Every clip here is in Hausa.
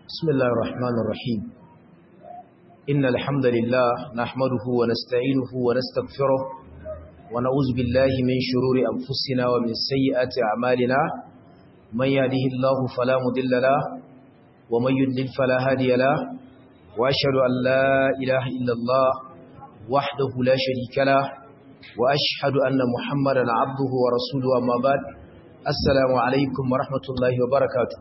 بسم الله الرحمن الرحيم إن الحمد لله نحمده ونستعينه ونستغفره ونعوذ بالله من شرور أنفسنا ومن سيئات أعمالنا من يهده الله فلا مضل له ومن يضلل فلا هادي له وأشهد أن لا إله إلا الله وحده لا شريك له وأشهد أن محمدا عبده ورسوله أما بعد السلام عليكم ورحمة الله وبركاته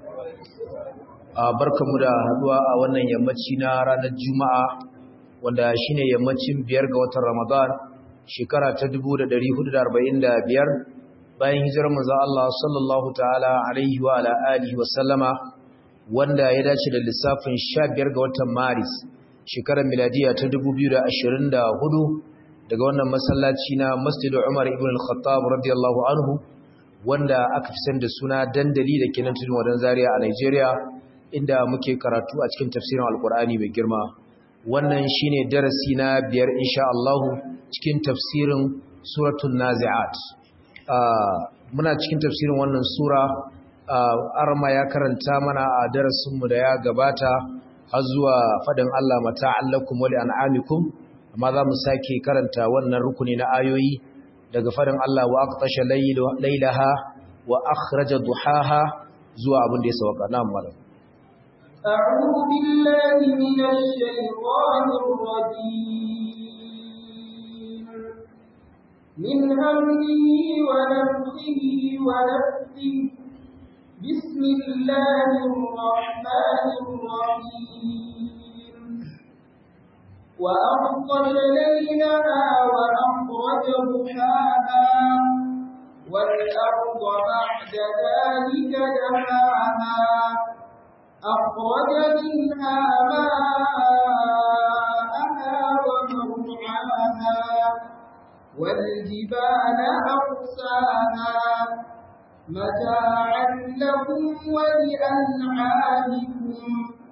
barkamu da haduwa a wannan yammaci na ranar juma'a wanda shine yammacin biyar ga watan ramadan shekara ta 1445 bayan hijirar manzon Allah sallallahu ta'ala alaihi wa ala alihi wa sallama wanda ya dace da lissafin 15 ga watan maris shekarar miladiya ta 2024 daga wannan masallaci na Masjid Umar ibn al-Khattab radiyallahu anhu wanda aka fi san da suna dandali da kenan tudun wadan Zaria a Nigeria inda muke karatu a cikin tafsirin Alkur'ani mai girma wannan shine darasi na biyar insha Allah cikin tafsirin suratul Nazi'at muna cikin tafsirin wannan sura arma ya karanta mana a darasin mu da ya gabata har zuwa fadin Allah mata'allakum wa li'an'amikum amma za mu sake karanta wannan rukuni na ayoyi daga fadin Allah wa aqtasha laylaha wa akhraja duhaha zuwa abin da ya sauka na malam أعوذ بالله من الشيطان الرجيم من همه ونفخه ونفسه بسم الله الرحمن الرحيم وأغطش ليلها وأخرج ضحاها والأرض بعد ذلك دحاها أخرج منها ماءها ومرعاها والجبال أرساها متاعا لكم ولأنعامكم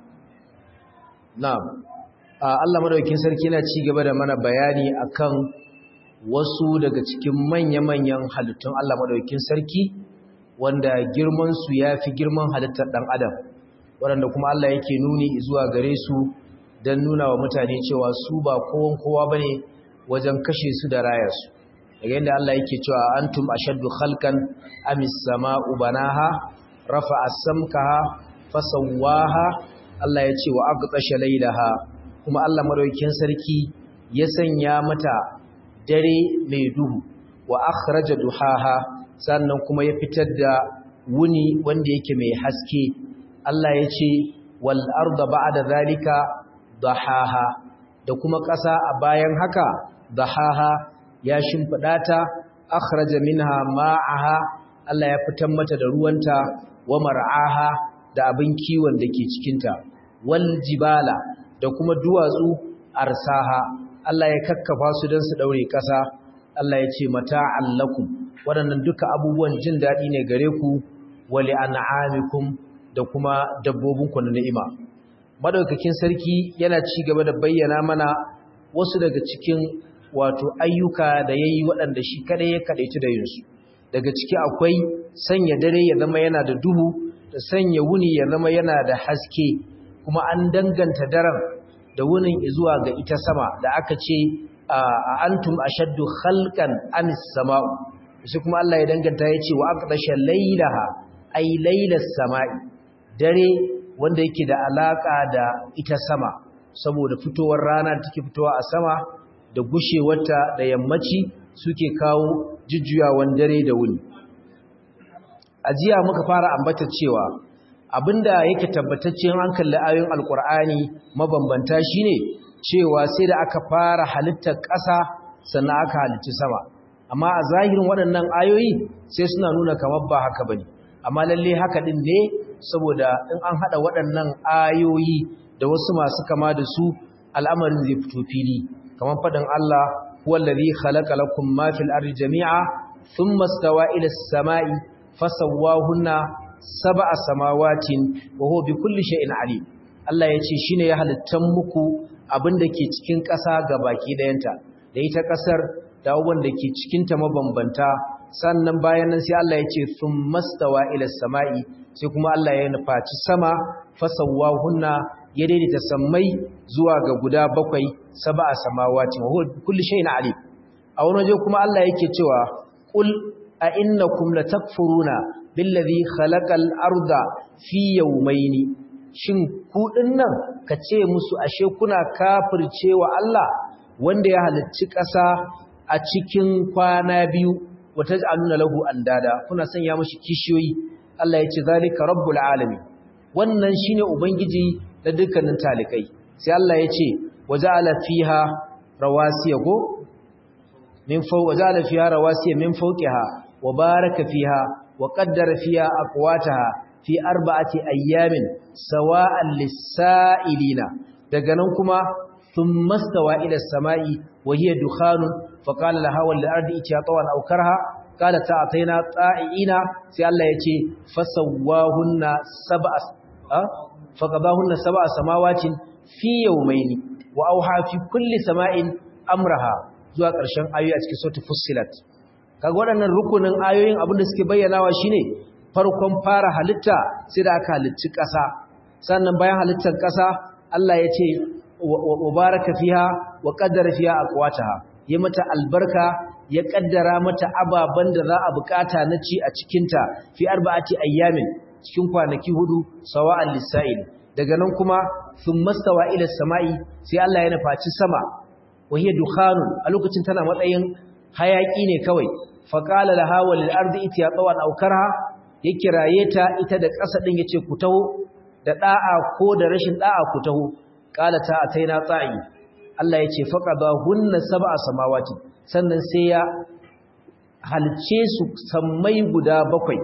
نعم Allah madaukakin sarki yana ci gaba da mana bayani akan wasu daga cikin manya-manyan halittun Allah madaukakin sarki wanda girman su yafi girman halittar dan adam waɗanda kuma Allah yake nuni zuwa gare su don nuna wa mutane cewa su ba kowan kowa ba ne wajen kashe su da rayarsu daga yadda Allah yake cewa antum ashaddu khalqan amis sama'u banaha rafa'a samkaha fasawwaha Allah ya ce wa aqtasha laylaha kuma Allah madaukakin sarki ya sanya mata dare mai duhu wa akhraja duhaha sannan kuma ya fitar da wuni wanda yake mai haske Allah ya ce wal arda ba'da zalika dahaha da kuma ƙasa a bayan haka dahaha ya shimfida ta akhraja minha ma'aha Allah ya fitar mata da ruwanta wa mar'aha da abin kiwon da ke cikin ta wal jibala da kuma duwatsu arsaha Allah ya kakkafa su don su daure ƙasa Allah ya ce mata'an lakum waɗannan duka abubuwan jin daɗi ne gare ku wa li'an'amikum da kuma dabbobinku na ni'ima madaukakin sarki yana ci gaba da bayyana mana wasu daga cikin wato ayyuka da yayi waɗanda shi kada ya kadaici da yinsu daga ciki akwai sanya dare ya zama yana da duhu da sanya wuni ya zama yana da haske kuma an danganta daren da wunin zuwa ga ita sama da aka ce a antum ashaddu khalqan amis sama'u sai kuma Allah ya danganta ya ce wa aqdasha laylaha ay laylas sama'i dare wanda yake da alaka da ita sama saboda fitowar rana da take fitowa a sama da gushewarta da yammaci suke kawo jujjuyawan dare da wuni ajiya muka fara ambata cewa abinda yake tabbataccen an kalli ayoyin alkur'ani mabambanta shine cewa sai da aka fara halittar ƙasa sannan aka halicci sama amma a zahirin waɗannan ayoyi sai suna nuna kamar ba haka bane amma lalle haka din ne saboda in an hada waɗannan ayoyi da wasu masu kama da su al'amarin zai fito fili kamar faɗin Allah wallazi khalaqa lakum ma fil ardi jami'a thumma stawa ila as-sama'i fasawwahunna sab'a samawatin wa huwa bikulli shay'in alim Allah yace shine ya halittan muku abinda ke cikin ƙasa gabaki dayanta da ita ƙasar da abubuwan da ke cikin ta mabambanta sannan bayan nan sai Allah ya ce sun mastawa ila sama'i sai kuma Allah ya nufaci sama fasawwahunna ya daidaita sammai zuwa ga guda bakwai sab'a samawati wa huwa kulli shay'in alim a wani waje kuma Allah yake cewa qul a innakum latakfuruna billazi khalaqal arda fi yawmayni shin ku dinnan kace musu ashe kuna kafircewa Allah wanda ya halicci ƙasa a cikin kwana biyu wata aluna lahu andada kuna sanya mashi kishiyoyi Allah ya ce zalika rabbul alamin wannan shine ubangiji da dukkanin talikai sai Allah ya ce waja'ala fiha rawasiya go min fawqa waja'ala fiha rawasiya min fawqiha wa baraka fiha wa qaddara fiha aqwataha fi arba'ati ayyamin sawa'an lis-sa'ilina daga nan kuma thumma stawa ila as-sama'i wa hiya dukhanun faqala laha wal ardi itiya tawan aw karha qala ta'ataina ta'ina sai Allah yace fasawwahunna sab'a faqadahunna sab'a samawatin fi yawmayni wa awha fi kulli sama'in amraha zuwa ƙarshen ayoyi a cikin suratul fussilat kaga waɗannan rukunin ayoyin abinda suke bayyanawa shine farkon fara halitta sai da aka halicci ƙasa sannan bayan halittar ƙasa Allah ya ce wa baraka fiha wa qaddara fiha aqwataha ya mata albarka ya kaddara mata ababan da za a bukata na ci a cikin ta fi arba'ati ayyamin cikin kwanaki hudu sawa'an lisa'il daga nan kuma thumma stawa ila samai sai Allah ya nufaci sama wa hiya dukhanun a lokacin tana matsayin hayaki ne kawai faqala laha walil ardi itiya tawan aw karha ya kiraye ta ita da ƙasa din yace ku taho da da'a ko da rashin da'a ku taho qala ta ataina ta'i Allah yace faqada hunna sab'a samawati sannan sai ya halce su sammai guda bakwai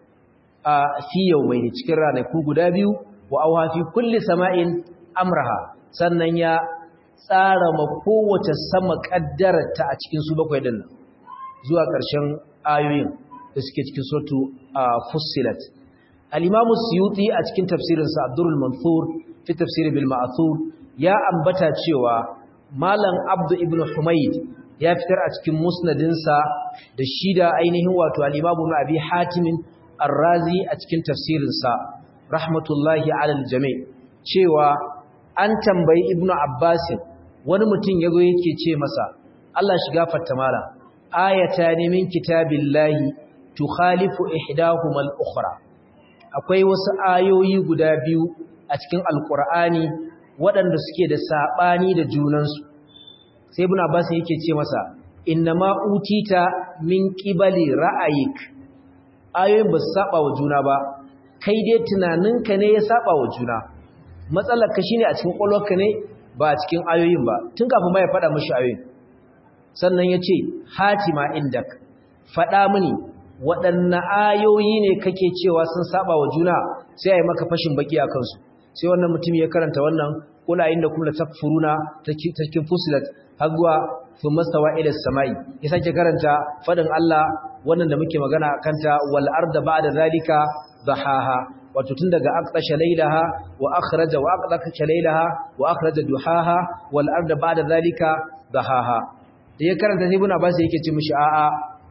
a fi yawmaini cikin ranaku guda biyu wa awha fi kulli sama'in amraha sannan ya tsara ma kowace sama kaddararta a cikin su bakwai din zuwa ƙarshen ayoyin da suke cikin suratu fussilat al-imam suyuti a cikin tafsirinsa abdurul mansur fi tafsir bil ma'thur ya ambata cewa malam abdu ibn humayd ya fitar a cikin musnadinsa da shida ainihin wato al-imam ibn abi hatim ar-razi a cikin tafsirinsa rahmatullahi alal jami' cewa an tambayi ibn abbas wani mutum yazo yake ce masa Allah shiga fatta mala ayatan min kitabillahi tukhalifu ihdahuma al-ukhra akwai wasu ayoyi guda biyu a cikin alqur'ani waɗanda suke da sabani da junansu sai ibn abbas yake ce masa innama utita min qibali ra'ayik ayoyin ba su saba wa juna ba kai dai tunaninka ne ya saba wa juna matsalar ka shine a cikin kwalwarka ne ba a cikin ayoyin ba tun kafin ma ya faɗa mishi ayoyin sannan ya ce hatima indak faɗa mini waɗanne ayoyi ne kake cewa sun saba wa juna sai a yi maka fashin baki a kansu sai wannan mutum ya karanta wannan kula inda kuma takfuruna takin fusilat hagwa fi mastawa ila samai ya sake karanta fadin Allah wannan da muke magana kanta wal arda ba'da zalika dahaha wato tun daga aqtasha laylaha wa akhraja wa aqtasha laylaha wa akhraja duhaha wal arda ba'da zalika dahaha da ya karanta ibn Abbas yake ce mishi a'a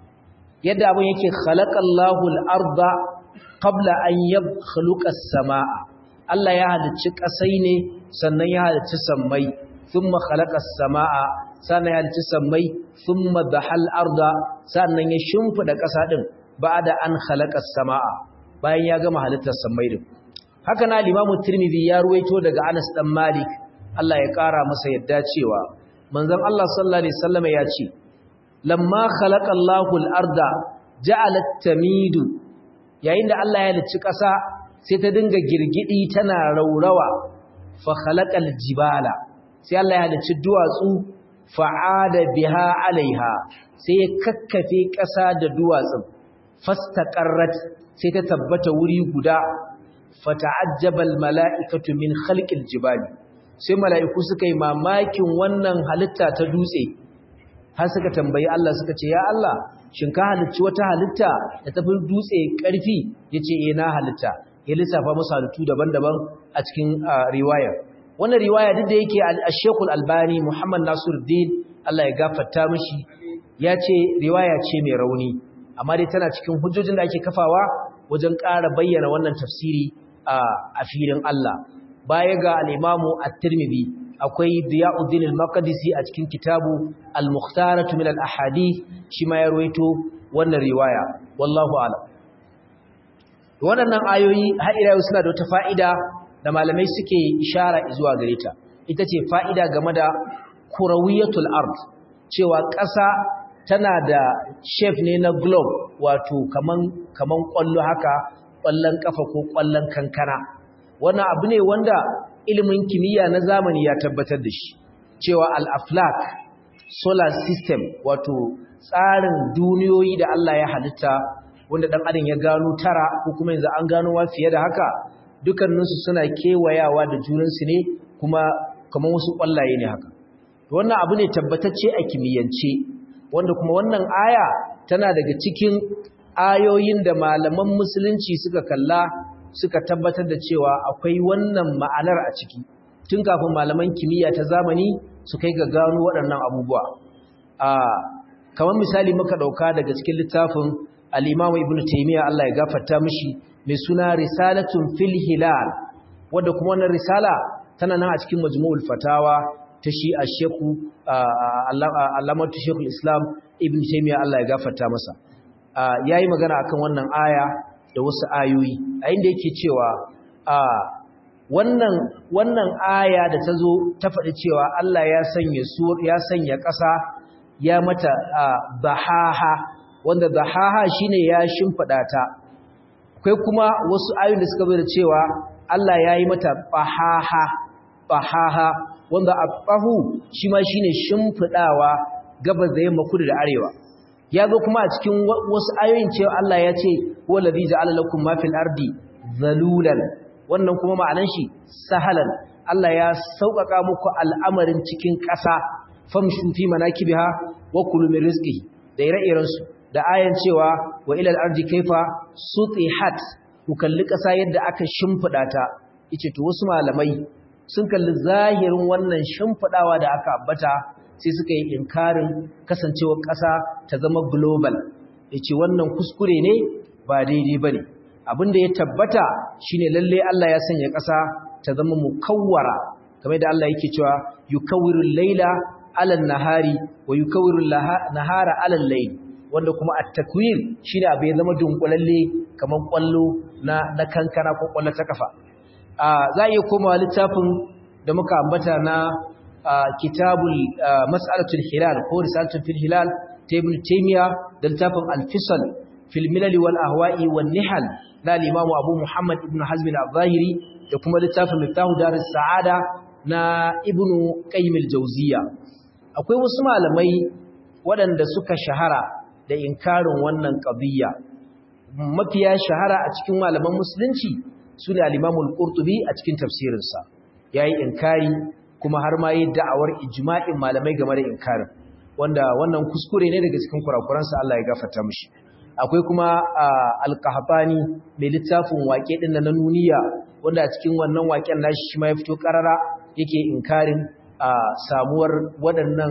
yadda abun yake khalaqallahu al-arda qabla an yakhluqa as-samaa Allah ya halicci kasai ne sannan ya halicci sammai thumma khalaqa as-samaa sannan ya halicci sammai thumma dahal arda sannan ya shimfida kasa din ba'da an khalaqa as-samaa bayan ya gama halittar sammai din haka na Imam Tirmidhi ya ruwaito daga Anas dan Malik Allah ya kara masa yadda cewa manzon Allah sallallahu alaihi wasallam ya ce lamma khalaqa Allahu al-arda ja'alat tamidu yayin da Allah ya halicci ƙasa sai ta dinga girgidi tana raurawa fa khalaqal jibala sai Allah ya halicci duwatsu fa'ada biha alaiha sai ya kakkafe ƙasa da duwatsun fastaqarrat sai ta tabbata wuri guda fata'ajjabal mala'ikatu min khalqil jibali sai mala'iku suka yi mamakin wannan halitta ta dutse har suka tambayi Allah suka ce ya Allah shin ka halicci wata halitta da tafi dutse ƙarfi yace eh na halitta ya lissafa musu halittu daban-daban a cikin riwaya wannan riwaya duk da yake al-Sheikh al-Albani Muhammad Nasiruddin Allah ya gafarta mishi ya ce riwaya ce mai rauni amma dai tana cikin hujjojin da ake kafawa wajen ƙara bayyana wannan tafsiri a filin Allah baya ga al-imamu at-tirmidhi akwai diyauddin al-maqdisi a cikin kitabu al-mukhtaratu min al-ahadith shi ma ya ruwaito wannan riwaya wallahu a'lam waɗannan ayoyi har ila suna da wata fa'ida da malamai suke ishara zuwa gare ta ita ce fa'ida game da kurawiyatul ard cewa ƙasa tana da shape ne na globe wato kaman kaman ƙwallo haka ƙwallon ƙafa ko ƙwallon kankana wannan abu ne wanda ilimin kimiyya na zamani ya tabbatar da shi cewa al-aflak solar system wato tsarin duniyoyi da Allah ya halitta wanda dan adam ya gano tara ko kuma yanzu an gano wa fiye da haka dukkaninsu suna kewayawa da junansu ne kuma kamar wasu ƙwallaye ne haka wannan abu ne tabbatacce a kimiyyance wanda kuma wannan aya tana daga cikin ayoyin da malaman musulunci suka kalla suka tabbatar da cewa akwai wannan ma'anar a ciki tun kafin malaman kimiyya ta zamani su kai ga gano waɗannan abubuwa a kamar misali muka ɗauka daga cikin littafin al-imamu ibnu taymiya Allah ya gafarta mishi mai suna risalatun fil hilal wadda kuma wannan risala tana nan a cikin majmu'ul fatawa ta shi a sheku alamatu shekul islam ibn taimiyya Allah ya gafarta masa ya yi magana akan wannan aya da wasu ayoyi a inda yake cewa wannan wannan aya da ta zo ta faɗi cewa Allah ya sanya ya sanya ƙasa ya mata bahaha wanda bahaha shine ya shimfiɗa ta akwai kuma wasu ayoyin da suka da cewa Allah ya yi mata bahaha bahaha wanda abahu shi ma shine shimfidawa gabas da yamma kudu da arewa ya zo kuma a cikin wasu ayoyin cewa Allah ya ce wallazi ja'ala lakum ma fil ardi zalulan wannan kuma ma'anan shi sahalan Allah ya sauƙaƙa muku al'amarin cikin ƙasa famshu fi manakibiha wa kulu min rizqihi da ire-iren su da ayan cewa wa ilal ardi kaifa sutihat ku kalli ƙasa yadda aka shimfida ta yace to wasu malamai sun kalli zahirin wannan shimfidawa da aka ambata sai suka yi inkarin kasancewar ƙasa ta zama global yace wannan kuskure ne ba daidai bane abinda ya tabbata shine lalle Allah ya sanya ƙasa ta zama mukawwara kamar da Allah yake cewa yukawwirul laila ala nahari wa yukawwirul nahara ala layl wanda kuma at-takwir shine abu ya zama dunkulalle kamar kwallo na na kankana ko kwallo ta kafa za a iya komawa littafin da muka ambata na kitabul mas'alatul hilal ko risalatul fil hilal ta ibn taymiya da littafin al-fisal fil milal wal ahwa'i wan nihal na al-imam abu muhammad ibn hazm al-zahiri da kuma littafin miftahu darus sa'ada na ibn qayyim al-jawziya akwai wasu malamai waɗanda suka shahara da inkarin wannan qadiyya mafiya shahara a cikin malaman musulunci su ne alimamul ƙurtubi a cikin tafsirinsa ya yi inkari kuma har ma yi da'awar ijma'in malamai game da inkarin wanda wannan kuskure ne daga cikin kurakuransa Allah ya gafarta mishi akwai kuma alƙahabani mai littafin waƙe ɗin na nuniya wanda a cikin wannan waƙen nashi shi ma ya fito ƙarara yake inkarin samuwar waɗannan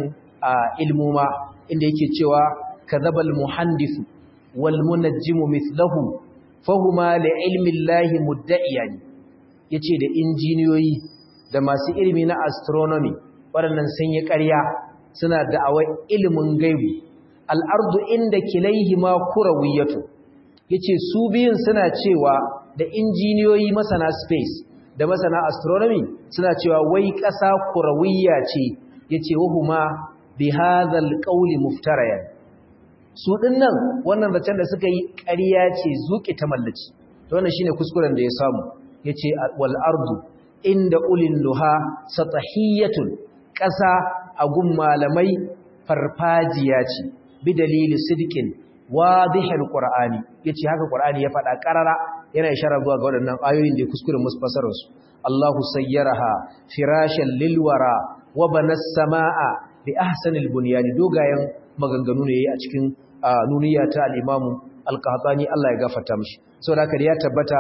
ilmuma inda yake cewa kadhabal muhandisu wal munajjimu mithlahu fahuma li ilmin lahi mudda'iyani yace da injiniyoyi da masu ilimi na astronomy waɗannan sun yi ƙarya suna da'awar ilimin gaibu al'ardu inda kilaihima kurawiyatu yace su biyun suna cewa da injiniyoyi masana space da masana astronomy suna cewa wai ƙasa kurawiyya ce yace wahuma bi hadhal qawli muftarayan su dinnan wannan zancen da suka yi ƙarya ce zuƙi ta mallaci to wannan shine kuskuren da ya samu yace wal ardu inda ulil luha satahiyatun ƙasa a gun malamai farfajiya ce bi dalili sidqin wadihul qur'ani yace haka qur'ani ya faɗa ƙarara yana ishara zuwa ga waɗannan ayoyin da kuskuren musu fasarar su Allahu sayyaraha firashan lilwara wa banas samaa bi ahsanil bunyani dogayen maganganu ne a cikin nuniya ta al-Imam al-Qahtani Allah ya gafarta mishi saboda haka ya tabbata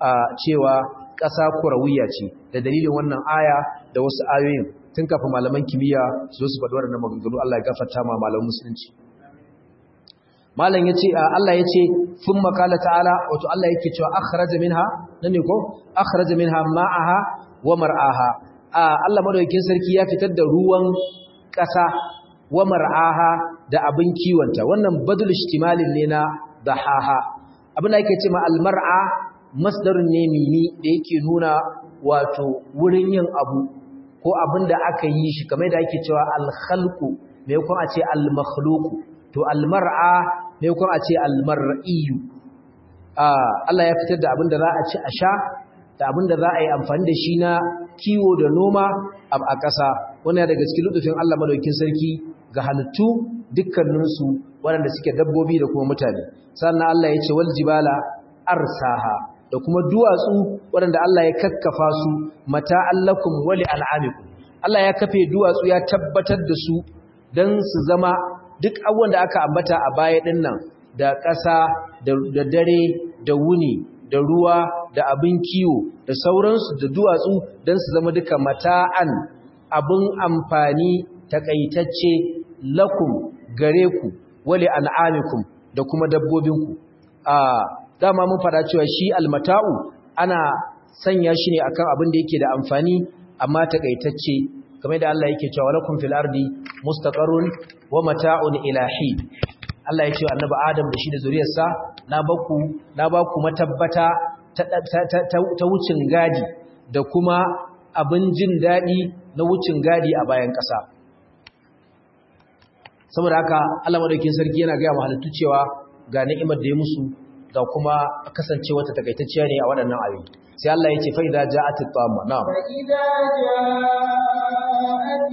cewa ƙasa kurawiya ce da dalilin wannan aya da wasu ayoyin tun kafin malaman kimiyya su su faɗi waɗannan maganganu Allah ya gafarta ma malaman musulunci malam yace Allah yace thumma qala ta'ala wato Allah yake cewa akhraja minha nan ne ko akhraja minha ma'aha wa mar'aha Allah madaukakin sarki ya fitar da ruwan ƙasa wa mar'aha da abin kiwonta wannan badul ishtimalin ne na dahaha abin da yake ce ma almar'a masdarun ne mimi da yake nuna wato wurin yin abu ko abin da aka yi shi kamar da ake cewa alkhalqu me kuma a ce almakhluqu to almar'a me kuma a ce almar'iyu Allah ya fitar da abin da za a ci a sha da abin da za a yi amfani da shi na kiwo da noma a ƙasa wannan daga cikin lutufin Allah madaukakin sarki ga halittu dukkaninsu waɗanda suke dabbobi da kuma mutane sannan Allah ya ce wal jibala arsaha da kuma duwatsu waɗanda Allah ya kakkafa su mata allakum wali al'amikum Allah ya kafe duwatsu ya tabbatar da su don su zama duk abubuwan da aka ambata a baya ɗin nan da ƙasa da dare da wuni da ruwa da abin kiwo da sauransu da duwatsu don su zama duka mata'an abin amfani takaitacce lakum gare ku wali an'amikum da kuma dabbobinku a dama mun fada cewa shi almata'u ana sanya shi ne akan abin da yake da amfani amma takaitacce kamar da Allah yake cewa lakum fil ardi mustaqarrun wa mata'un ilahi Allah ya ce wa annabi Adam da shi da zuriyarsa na baku na baku matabbata ta, ta wucin gadi da kuma abin jin dadi na wucin gadi a bayan ƙasa saboda haka Allah madaukakin sarki yana ga halittu cewa ga ni'imar da ya musu ga kuma kasance wata takaitacciya ne a waɗannan ayoyi sai Allah ya ce fa idza ja'at at-tamma na'am fa idza ja'at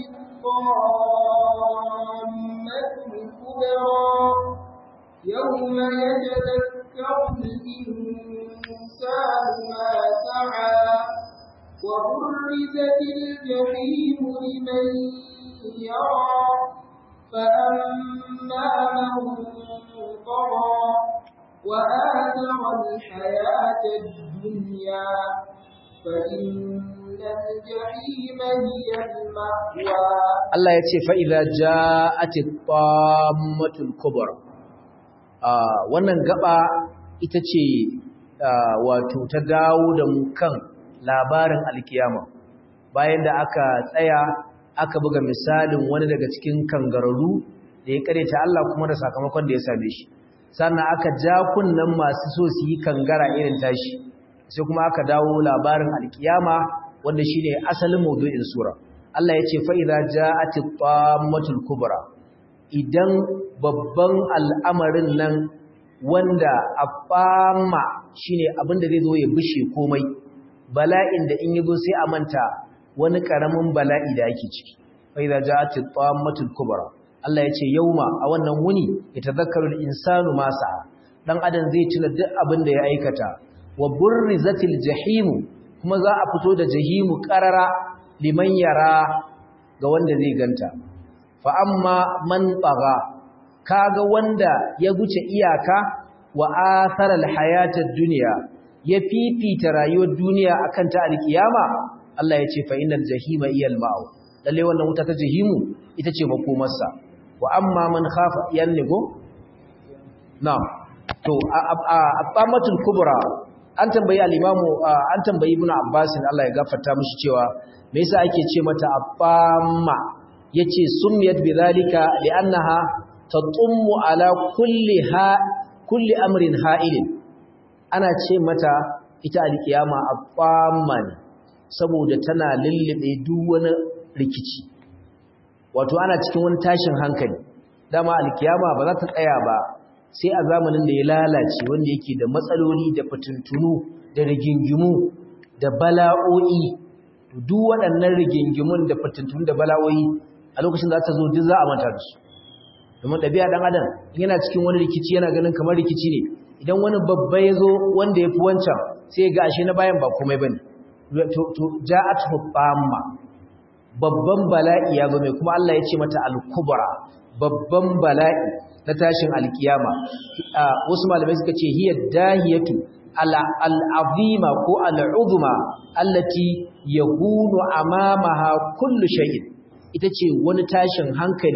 at-tammatul kubra yawma yatadhakkaru al-insanu ma sa'a wa burrizatil jahimu liman yara فأما من طغى وآثر الحياة الدنيا فإن الجحيم هي المأوى الله يتي فإذا جاءت الطامة الكبرى wannan gaba ita ce wato ta dawo da mu kan labarin alkiyama bayan da aka tsaya aka buga misalin wani daga cikin kangararru da ya kareta Allah kuma da sakamakon da ya same shi sannan aka ja kunnan masu so su yi kangara irin tashi sai kuma aka dawo labarin alkiyama wanda shine asalin maudu'in sura Allah ya ce fa idza ja'atit tammatul kubra idan babban al'amarin nan wanda afama shine abin da zai zo ya bishe komai bala'in da in yazo sai a manta wani karamin bala'i da ake ciki fa idza ja'atit tammatul kubra Allah ya ce yauma a wannan wuni ya tazakkaru al-insanu ma sa'a dan adam zai tuna duk abin da ya aikata wa burrizatil jahim kuma za a fito da jahimu qarara liman yara ga wanda zai ganta fa amma man tagha kaga wanda ya guce iyaka wa athara al-hayata ad-dunya ya fifita rayuwar duniya akan ta al-kiyama Allah ya ce fa innal jahima iyal ma'u lalle wannan wuta ta jahimu ita ce makomarsa wa amma man khafa yannigo na'am to at-tamatul kubra an tambayi al-imamu an tambayi ibnu abbas Allah ya gafarta mishi cewa me yasa ake ce mata at-tamma yace summiyat bidhalika li'annaha tatummu ala kulli ha kulli amrin ha'ilin ana ce mata ita al-qiyama at-tamma ne saboda tana lullube duk wani rikici wato ana cikin wani tashin hankali dama alkiyama ba za ta tsaya ba sai a zamanin da ya lalace wanda yake da matsaloli da fitintunu da rigingimu da bala'o'i duk waɗannan rigingimun da fitintunu da bala'o'i a lokacin da ta zo duk za a manta da su domin ɗabi'a ɗan adam yana cikin wani rikici yana ganin kamar rikici ne idan wani babba ya zo wanda ya fi wancan sai ga ashe na bayan ba komai ba ne to ja'at hubamma babban bala'i ya zo mai kuma Allah ya ce mata al-kubra babban bala'i na tashin alkiyama wasu malamai suka ce hiya dahiyatu al-azima ko al-uzma allati yahunu amamaha kullu shay'in ita ce wani tashin hankali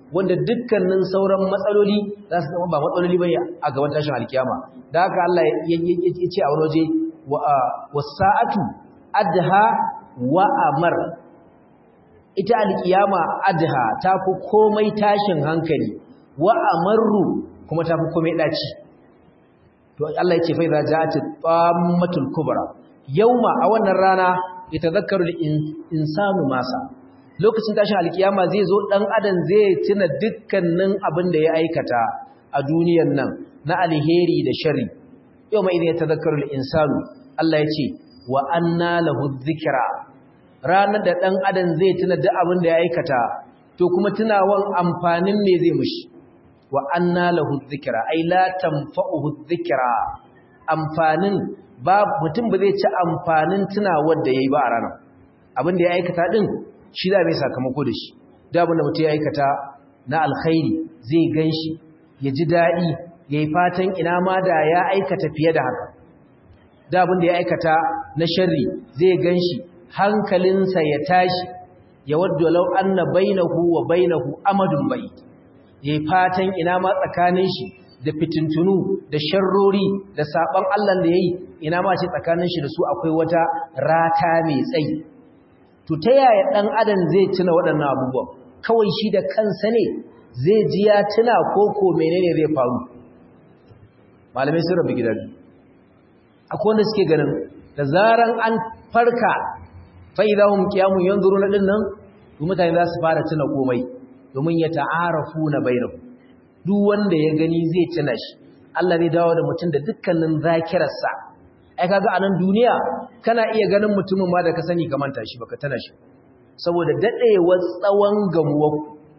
wanda dukkanin sauran matsaloli za su zama ba matsaloli bane a gaban tashin alkiyama da haka Allah ya ce a wani waje wasa'atu adha wa amar ita alkiyama adha ta fi komai tashin hankali wa amarru kuma ta fi komai daci to Allah ya ce fa idza ja'at tammatul kubra yauma a wannan rana yatazakkaru al-insanu masa lokacin tashin alkiyama zai zo dan adam zai tuna dukkanin abin da ya aikata a duniyar nan na alheri da sharri yauma idan yatazakkaru al-insanu Allah ya ce wa anna lahu dhikra ranar da dan adam zai tuna duk abin da ya aikata to kuma tunawan amfanin me zai mushi wa anna lahu dhikra ay la tanfa'uhu dhikra amfanin ba mutum ba zai ci amfanin tunawar da yayi ba a ranar abin da ya aikata din shi da mai sakamako da shi da abin da mutum ya aikata na alkhairi zai ganshi ya ji dadi yayi fatan ina ma da ya aikata fiye da haka da abin da ya aikata na sharri zai ganshi hankalinsa ya tashi ya wadda law anna bainahu wa bainahu amadun bayt ya yi fatan ina ma tsakanin shi da fitintunu da sharrori da saban Allah da ya yi ina ma ce tsakanin shi da su akwai wata rata mai tsayi to ta yaya ɗan adam zai tuna waɗannan abubuwan kawai shi da kansa ne zai ji ya tuna ko ko menene zai faru malamai sun rabu gidan akwai wanda suke ganin da zaran an farka fa idahum qiyamun yanzuruna dinnan mutane za su fara tuna komai domin ya ta'arafu na bainahu duk wanda ya gani zai tuna shi Allah zai dawo da mutum da dukkanin zakirarsa ai kaga a nan duniya kana iya ganin mutumin ma da ka sani ka manta shi baka tana shi saboda dadewar tsawon gamuwar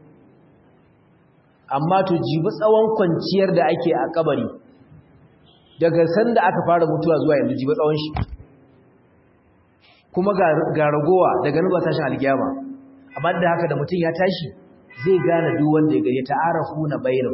amma to jibi tsawon kwanciyar da ake a kabari daga sanda aka fara mutuwa zuwa yanzu jibi tsawon shi kuma ga ragowa daga nan ba tashin alkiyama amma da haka da mutum ya tashi zai gane duk wanda ya gari ta'arafu na bainu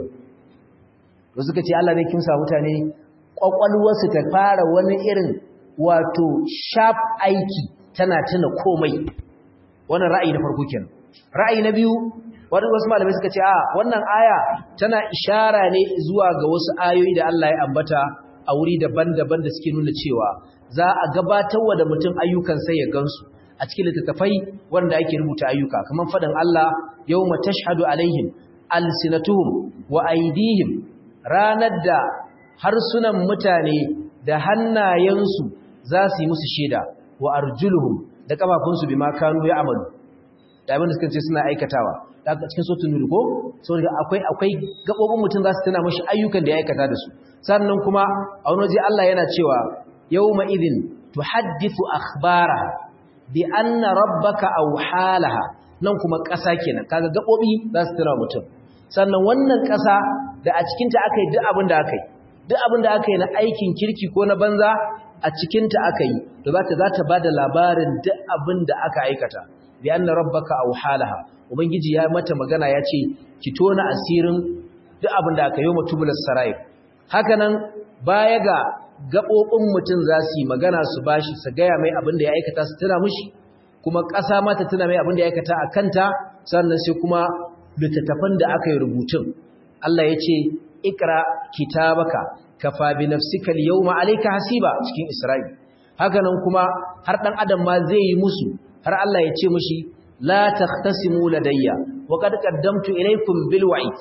da suka ce Allah zai kimsa mutane kwakwalwarsu ta fara wani irin wato sharp aiki tana tuna komai wannan ra'ayi na farko kenan ra'ayi na biyu wani wasu malamai suka ce a wannan aya tana ishara ne zuwa ga wasu ayoyi da Allah ya ambata a wuri daban-daban da suke nuna cewa za a gabatarwa da mutum ayyukan sai ya gansu a cikin littattafai wanda ake rubuta ayyuka kamar faɗin Allah yawma tashhadu alaihim alsinatuhum wa aydihim ranar da harsunan mutane da hannayensu za su yi musu shaida wa arjuluhum da kafafunsu bima kanu ya'malu da abin da suka ce suna aikatawa daga cikin sotun nuri ko saboda akwai akwai gabobin mutum za su tana mashi ayyukan da ya aikata da su sannan kuma a wani waje Allah yana cewa yawma idin tuhaddithu akhbaraha bi anna rabbaka awhalaha nan kuma ƙasa kenan kaga gabobi za su tana mutum sannan wannan ƙasa da a cikin ta akai duk abin da akai duk abin da akai na aikin kirki ko na banza a cikin ta akai to za ta za ta bada labarin duk abin da aka aikata bi anna rabbaka awhalaha ubangiji ya mata magana ya ce ki tona asirin duk abin da aka yi mutubulas sarai hakanan baya ga gaɓoɓin mutum za su yi magana su bashi su gaya mai abin da ya aikata su tuna mushi kuma ƙasa ma ta tuna mai abin da ya aikata a kanta sannan sai kuma littattafan da aka yi rubutun Allah ya ce ikra kitabaka kafa bi nafsika al-yawma alayka hasiba cikin Isra'il hakanan kuma har dan adam ma zai yi musu har Allah ya ce mushi la takhtasimu ladayya wa qad qaddamtu ilaykum bil wa'id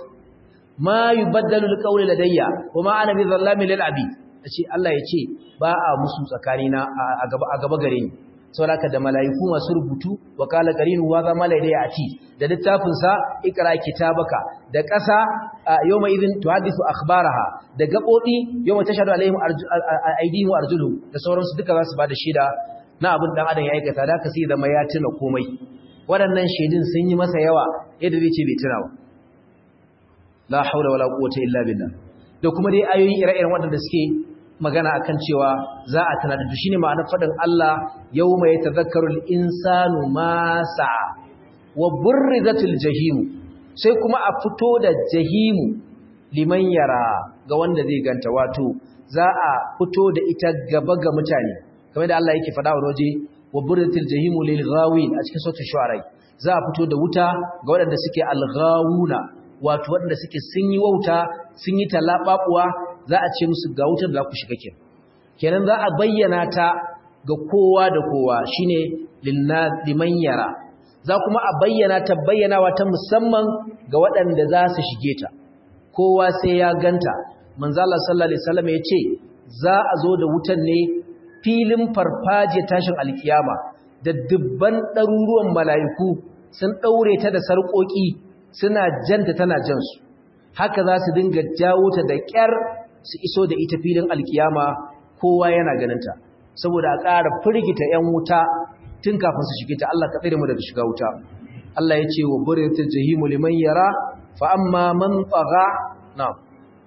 ma yubaddalu al-qawlu ladayya wa ma ana bi dhallamin lil abid ce Allah ya ce ba a musu tsakanina a gaba a gaba gare ni saboda da malaiku masu rubutu wa qala qarinu wa zama la ya ati da littafin sa ikra kitabaka da ƙasa yawma idin tuhadithu akhbaraha da gabobi yawma tashhadu alaihim aydihim wa arjuluhum da sauransu duka za su bada shaida na abin dan adam ya aikata da ka sai zama ya tuna komai waɗannan shaidun sun yi masa yawa yadda zai ce bai tuna ba la haula wala quwwata illa billah da kuma dai ayoyi ire-iren waɗanda suke magana akan cewa za a tana da shine ma'anar faɗin Allah yawma yatadhakkaru al-insanu ma sa'a wa burrizatul jahim sai kuma a fito da jahimu liman yara ga wanda zai ganta wato za a fito da ita gaba ga mutane kamar da Allah yake faɗa wa waje wa burrizatul jahimu lil ghawin a cikin sautin shu'ara za a fito da wuta ga waɗanda suke al-ghawuna wato waɗanda suke sun yi wauta sun yi talaɓaɓuwa za a ce musu ga wutar da za ku shiga kenan kenan za a bayyana ta ga kowa da kowa shine liman yara za kuma a bayyana ta bayyanawa ta musamman ga waɗanda za su shige ta kowa sai ya ganta manzala sallallahu alaihi wasallam ya ce za a zo da wutan ne filin farfaje tashin alkiyama da dubban ɗaruruwan mala'iku sun ɗaure ta da sarƙoƙi suna janta tana jansu haka za su dinga jawo ta da ƙyar su iso da ita filin alkiyama kowa yana ganinta saboda a ƙara firgita 'yan wuta tun kafin su shige ta Allah ka tsere mu daga shiga wuta Allah ya ce wa buryatul jahimu liman yara fa amma man tagha na'am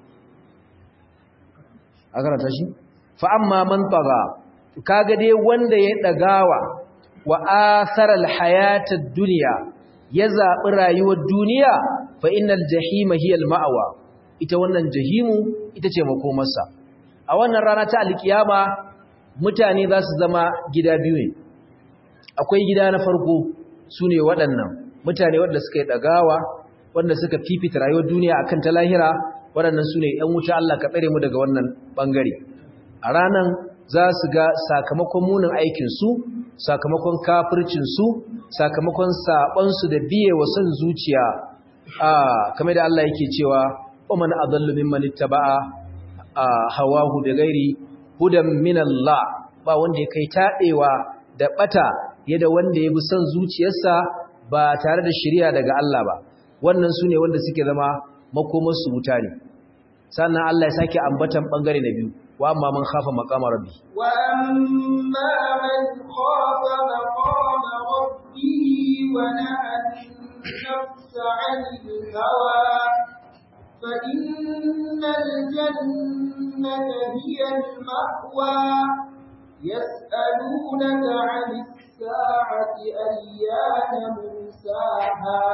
a karanta shi fa amma man tagha kaga dai wanda ya dagawa wa asaral hayatad dunya ya zabi rayuwar duniya fa innal jahima hiya al ma'wa ita wannan jahimu ita ce makomarsa a wannan rana ta alkiyama mutane za su zama gida biyu ne akwai gida na farko su ne waɗannan mutane waɗanda suka yi ɗagawa waɗanda suka fifita rayuwar duniya a kan ta lahira waɗannan su ne ‘yan wuta Allah ka tsare mu daga wannan ɓangare a ranan za su ga sakamakon munin aikinsu sakamakon kafircinsu sakamakon saɓonsu da biye wa son zuciya a kamar da Allah yake cewa ومن أضل ممن اتبع هواه بغير هدى من الله ba wanda ya kai taɗewa da ɓata yadda wanda ya bi son zuciyarsa ba tare da shirya daga Allah ba wannan su ne wanda suke zama makomarsu wuta ne sannan Allah ya sake ambatan ɓangare na biyu wa amma man khafa maqama rabbi wa amma man khafa maqama rabbihi wa na'a an-nafsa 'anil hawa فإن الجنة هي المأوى يسألونك عن الساعة أيان مرساها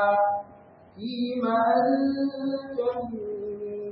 فيما أنت من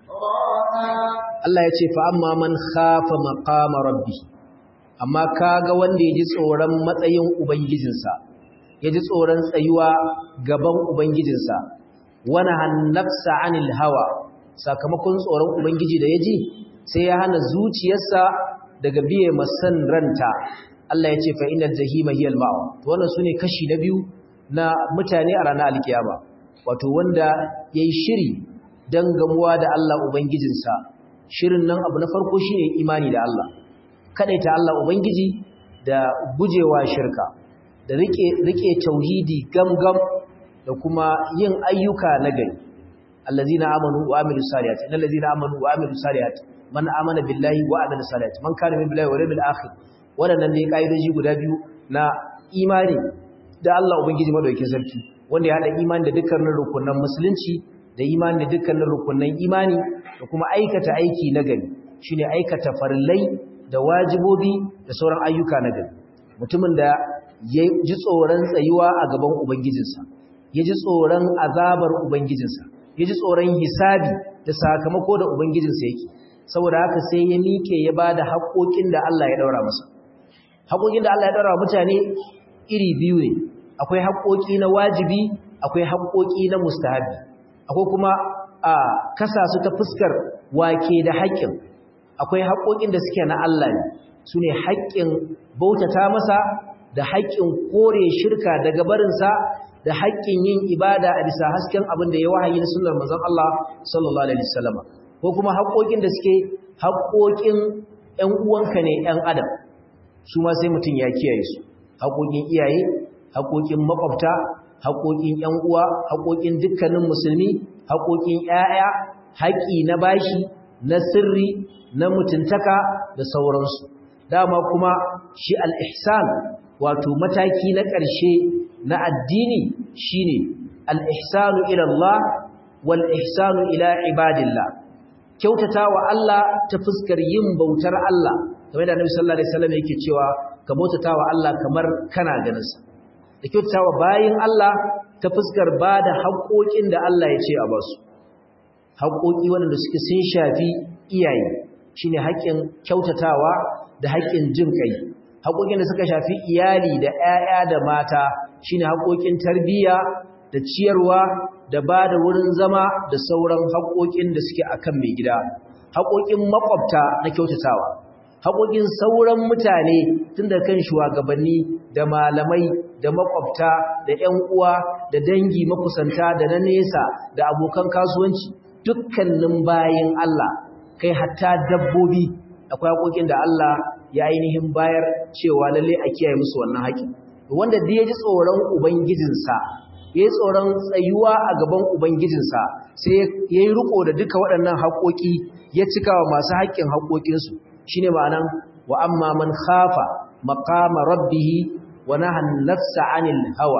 ذكراها Allah ya ce fa amma man khafa maqama rabbi amma kaga wanda yaji tsoron matsayin ubangijinsa yaji tsoron tsayuwa gaban ubangijinsa wani hannafsa anil hawa sakamakon tsoron ubangiji da ya ji sai ya hana zuciyarsa daga biye masan ranta Allah ya ce fa inal jahima hiyal ma'a to wannan sune kashi na biyu na mutane a ranar alkiyama wato wanda yayi shiri dan gamuwa da Allah ubangijinsa shirin nan abu na farko shine imani da Allah kadaita Allah ubangiji da gujewa shirka da rike rike tauhidi gamgam da kuma yin ayyuka na gari allazina amanu wa amilus salihati innal ladzina amanu wa amilus salihati man amana billahi wa amilus salihati man kana min billahi wa yawmil akhir wadannan ne kaidoji guda biyu na imani da Allah ubangiji madaukakin sarki wanda ya hada imani da dukkanin rukunan musulunci da imani da dukkanin rukunan imani da kuma aikata aiki na gari shine aikata farillai da wajibobi da sauran ayyuka na gari mutumin da ya ji tsoron tsayuwa a gaban ubangijinsa ya ji tsoron azabar Ubangijinsa, ya ji tsoron hisabi da sakamako da Ubangijinsa yake, saboda haka sai ya miƙe ya ba da haƙoƙin da Allah ya ɗaura masa. Haƙoƙin da Allah ya ɗaura mutane iri biyu ne, akwai haƙoƙi na wajibi, akwai haƙoƙi na mustahabi, akwai kuma a kasa su ta fuskar wake da haƙƙin, akwai haƙoƙin da suke na Allah ne, su ne haƙƙin bautata masa da haƙƙin kore shirka daga barinsa da haƙƙin yin ibada a bisa hasken abin da ya wahayi na sunnar manzon Allah sallallahu alaihi wasallam ko kuma haƙoƙin da suke haƙoƙin ƴan uwanka ne ƴan adam su ma sai mutum ya kiyaye su haƙoƙin iyaye haƙoƙin makwabta haƙoƙin ƴan uwa haƙoƙin dukkanin musulmi haƙoƙin ƴaƴa haƙi na bashi na sirri na mutuntaka da sauransu dama kuma shi al-ihsan wato mataki na ƙarshe na addini shine al-ihsanu ila Allah wal ihsanu ila ibadillah kyautatawa Allah ta fuskar yin bautar Allah kamar da Annabi sallallahu alaihi wasallam yake cewa ka bautatawa Allah kamar kana ganin sa da kyautatawa bayin Allah ta fuskar bada haƙoƙin da Allah ya ce a basu haƙoƙi wanda suke sun shafi iyaye shine haƙƙin kyautatawa da haƙƙin jin kai haƙoƙin da suka shafi iyali da ƴaƴa da mata shine haƙoƙin tarbiyya da ciyarwa da ba da wurin zama da sauran haƙoƙin da suke akan mai gida haƙoƙin makwabta na kyautatawa haƙoƙin sauran mutane tun da kan shugabanni da malamai da makwabta da ƴan uwa da dangi makusanta da na nesa da abokan kasuwanci dukkanin bayin Allah kai hatta dabbobi akwai haƙoƙin da Allah ya ainihin bayar cewa lalle a kiyaye musu wannan haƙi wanda da ya ji tsoron ubangijinsa ya yi tsoron tsayuwa a gaban ubangijinsa sai ya yi riko da duka waɗannan haƙoƙi ya cika wa masu haƙƙin haƙoƙinsu shi ne ma'anan wa amma man khafa maqama rabbihi wa nahan nafsa anil hawa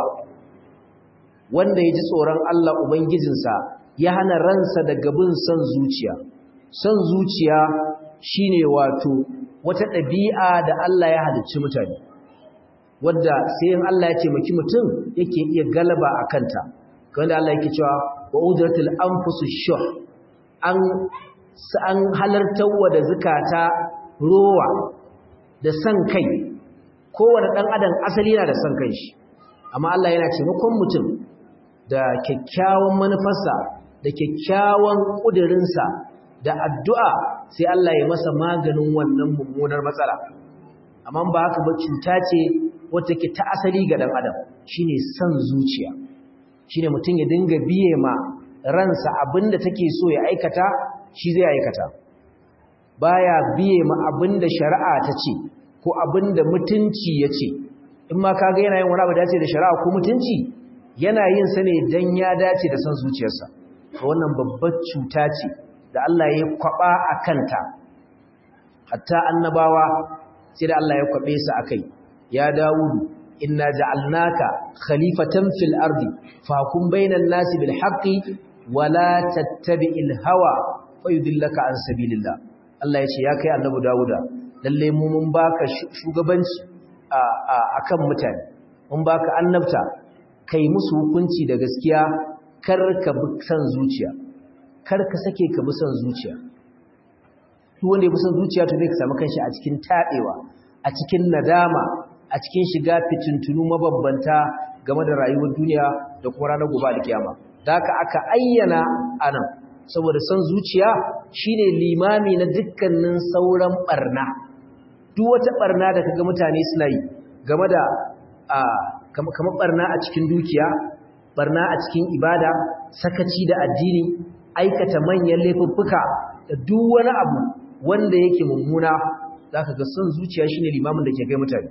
wanda ya ji tsoron Allah ubangijinsa ya hana ransa daga bin son zuciya son zuciya shine wato wata ɗabi'a da Allah ya halicci mutane wadda sai in Allah ya taimaki mutum yake iya galaba a kanta wanda Allah yake cewa wa udratul anfusu shuh an an halartar wa da zakata rowa da san kai kowane dan adam asali yana da san kai shi amma Allah yana taimakon mutum da kyakkyawan manufarsa da kyakkyawan kudirinsa da addu'a sai Allah ya masa maganin wannan mummunar matsala amma ba haka ba cuta ce wata ke ta asali ga ɗan adam shine san zuciya shine mutum ya dinga biye ma ransa abinda take so ya aikata shi zai aikata baya biye ma abinda shari'a ta ce ko abinda mutunci ya ce in ma kaga yana yin wani abu dace da shari'a ko mutunci yana yin sa ne dan ya dace da san zuciyarsa wannan babbar cuta ce da Allah ya kwaba a kanta hatta annabawa sai da Allah ya kwabe su akai ya dawudu inna ja'alnaka khalifatan fil ardi fahkum bainan nasi bil haqqi wala tattabi'il hawa fayudillaka an sabilillah Allah ya ce ya kai annabi dawuda lalle mu mun baka shugabanci a akan mutane mun baka annabta kai musu hukunci da gaskiya kar ka bi san zuciya kar ka sake ka bi san zuciya duk wanda ya bi san zuciya to zai ka samu kanshi a cikin tabewa a cikin nadama a cikin shiga fitintunu mabambanta game da rayuwar duniya da kuma ranar gobe alkiyama da haka aka ayyana anan saboda san zuciya shine limami na dukkanin sauran barna duk wata barna da kaga mutane suna yi game da kamar barna a cikin dukiya barna a cikin ibada sakaci da addini aikata manyan laifuffuka da duk wani abu wanda yake mummuna zaka ga son zuciya shine limamin da ke kai mutane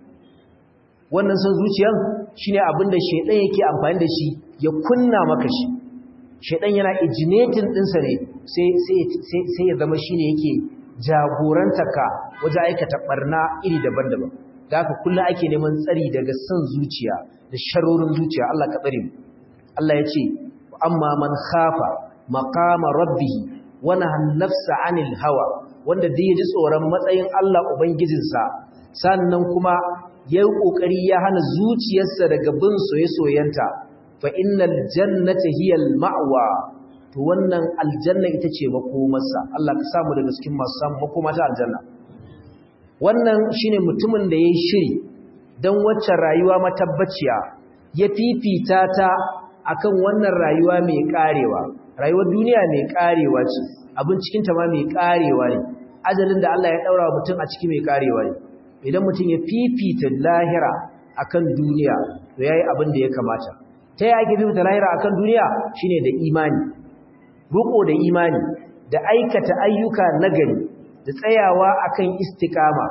wannan son zuciyan shine abin da shedan yake amfani da shi ya kunna maka shi shedan yana ejinating dinsa ne sai sai sai ya zama shine yake jagorantaka wajen aikata barna iri daban-daban da haka kullum ake neman tsari daga son zuciya da sharorin zuciya Allah ka tsare mu Allah ya ce amma man khafa maqama rabbih wa nahan nafsa anil hawa wanda dai ya ji tsoron matsayin Allah ubangijinsa sannan kuma yayi kokari ya hana zuciyarsa daga bin soyayenta fa innal jannata hiyal ma'wa to wannan aljanna ita ce makomarsa Allah ka samu daga cikin masu samu makoma ta aljanna wannan shine mutumin da yayi shiri dan wacce rayuwa matabbaciya ya fifita ta akan wannan rayuwa mai karewa rayuwar duniya mai karewa ce abin cikin ta ma mai karewa ne ajalin da Allah ya daura mutum a ciki mai karewa ne idan mutum ya fifita lahira akan duniya to yayi abin da ya kamata ta yaya ake fifita lahira akan duniya shine da imani ruko da imani da aikata ayyuka nagari da tsayawa akan istikama